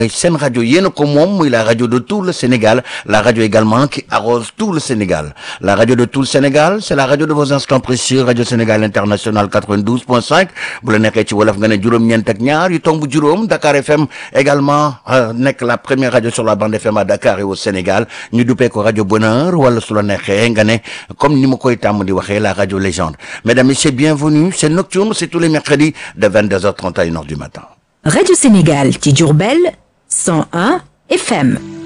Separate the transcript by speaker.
Speaker 1: seen rajo yéen a ko moom muy la rajo de tout le Sénégal la rajo également qui arrose tout le Sénégal la rajo de tout le Sénégal c'est la rajo de vos instants précieux rajo Sénégal international 92.5 bu la nekkee ci wolof nga ne juróom-ñeent ak ñaar yu tomb juróom Dakar FM également nekk la première rajo sur la bande FM à Dakar et au Sénégal ñu duppee ko rajo Bonheur wala su la neexee nga ne comme ni ma koy tàmm di waxee la rajo légende mesdames et messieurs bienvenue c'est Nocturne c'est tous les mercredis de 22h30 à 1h du matin
Speaker 2: Radio Sénégal ci Diourbel 101 FM